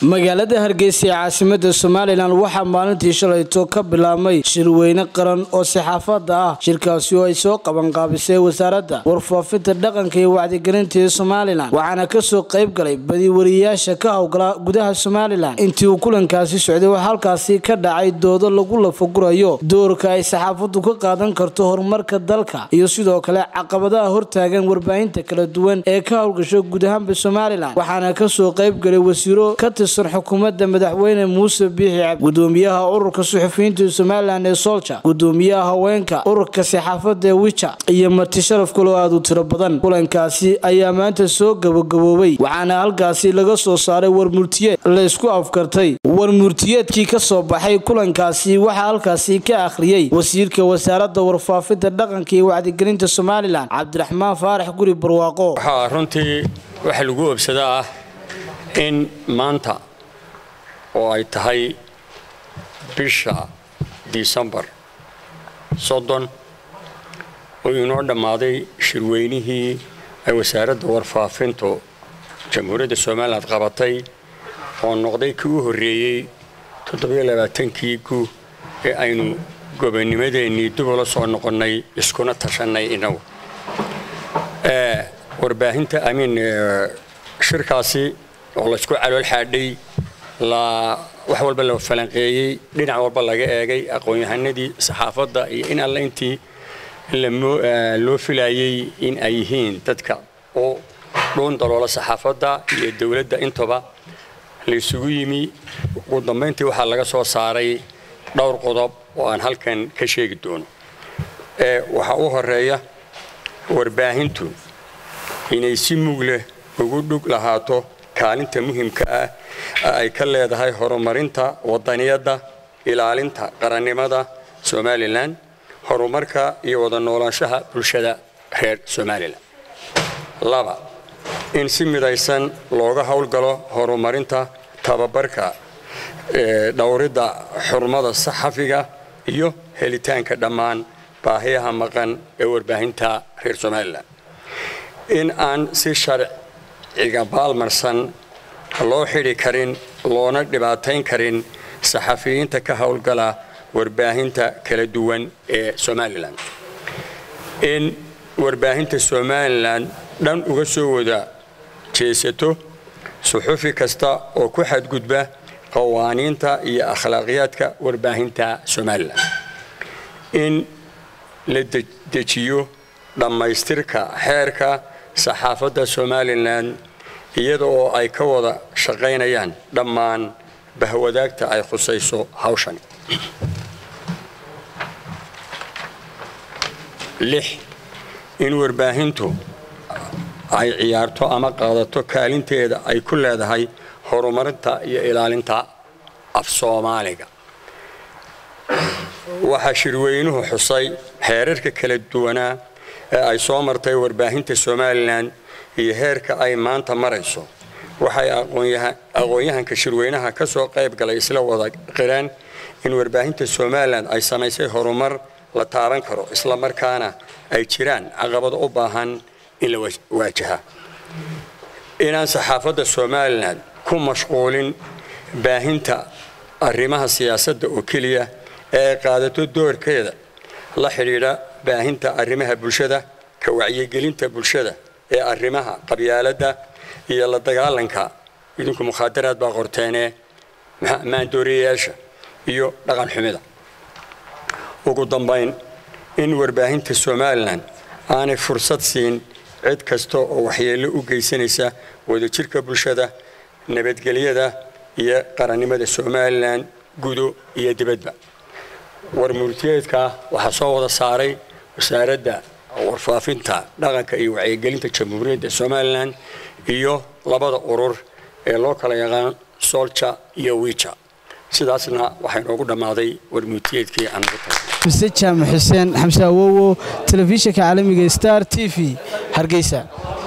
magaalada hargeysa ee caasimada somalilan waxaa maalintii shalayto ka bilaabmay shirweyne qaran oo saxaafada ah shirkaasi oo ay soo qabanqaabisay wasaaradda warfaafinta dhaqanka iyo wacdigelinta ee somalilan waxaana kasoo qayb galay badi wariyayaasha ka howgala gudaha somalilan intii uu kulankaasi socday waxaa halkaasi ka dhacay doodo lagu lafagurayo doorka ay saxaafadu ka qaadan karto horumarka dalka iyo sidoo kale caqabadaha hortaagan warbaahinta kala duwan ee ka howlgasho guud ahaanba somalilan waxaana kasoo qayb galay wasiiro ka tirsan xukuumadda madaxweyne muuse biixi cabdi gudoomiyaha ururka suxufiyiinta somalilan ee solja gudoomiyaha haweenka ururka saxaafada ee wija iyo marti sharaf kaloo aada u tiro badan kulankaasi ayaa maanta soo gabagaboobay waxaana halkaasi laga soo saaray warmurtiyeed laysku afkartay warmurtiyeedkii kasoo baxay kulankaasi waxaa halkaasi ka akhriyey wasiirka wasaaradda warfaafinta dhaqanka iyo wacdigelinta somalilan cabdiraxmaan faarax guri barwaaqo waxaa runtii waxa lagu obsadaa ah in maanta oo ay tahay bisha disembar soddon oo inoo dhammaaday shirweynihii ay wasaaradda warfaafintu jamhuuriyadda somalilan qabatay oo noqday kii u horreeyey toddobaaaankii gu ee aynu gobonnimadeennii dib ula soo noqonnay iskuna tashannay innagu warbaahinta amiin shirkaasi oo laysku calool xaadhay wax walba la falanqeeyey dhinac walba laga eegay aqoon-yahanadii saxaafadda iyo in alle intii loo filayey in ay yihiin dadka oo dhuun daloola saxaafadda iyo dowladda intaba laysugu yimi ugu dambayntii waxaa laga soo saaray dhowr qodob oo aan halkan ka sheegi doono waxaa u horeeya warbaahintu inay si mug leh ugu dhug lahaato kaalinta muhimka ah ay ka leedahay horumarinta wadaniyadda ilaalinta qarannimada somalilan horumarka iyo wada noolaanshaha bulshada reer somalilan laba in si midaysan looga howlgalo horumarinta tababarka dhowridda xurmada saxafiga iyo helitaanka dhammaan baahiyaha maqan ee warbaahinta reer somalilan in aan si sharciga baalmarsan loo xidhi karin loona dhibaatayn karin saxafiyiinta ka howlgala warbaahinta kala duwan ee somalilan in warbaahinta somalilan dhan uga soo wada jeesato suxufi kasta oo ku xadgudba qawaaniinta iyo akhlaaqiyaadka warbaahinta somalilan in la dejiyo dhammaystirka xeerka saxaafadda somalilan iyada oo ay ka wada shaqaynayaan dhammaan bahwadaagta ay khusayso hawshani lix in warbaahintu ay ciyaarto ama qaadato kaalinteeda ay ku leedahay horumarinta iyo ilaalinta af soomaaliga waxaa shirweynuhu xusay xeerarka kala duwanaa ee ay soo martay warbaahinta somalilan iyo heerka ay maanta marayso waxay aqoon-yahanka shirweynaha ka soo qayb galay isla wada qireen in warbaahinta somalilan ay samaysay horumar la taaban karo isla markaana ay jiraan caqabado u baahan in la waajaha inaan saxaafadda somalilan ku mashquulin baahinta arrimaha siyaasadda oo keliya ee ay qaadato doorkeeda la xidhiidha baahinta arrimaha bulshada ka wacyigelinta bulshada ee arrimaha qabyaaladda iyo la dagaalanka idinku mukhaadaraad baa qorteenee maandooriyayaasha iyo dhaqan xumida ugu dambayn in warbaahinta somalilan aanay fursad siin cid kasta oo waxyeello u geysanaysa wadajirka bulshada nabadgelyada iyo qarannimada somalilan gudo iyo dibadba warmurtiyeedka waxaa soo wada saaray wasaaradda warfaafinta dhaqanka iyo wacyigelinta jamhuuriyadda somalilan iyo labada urur ee loo kala yaqaan solja iyo wija sidaasna waxaa inoogu dhammaaday warmurtiyeedkii aan ugu tagnay mise jaamac xuseen xamse awowo telefishinka caalamiga star t v hargeysa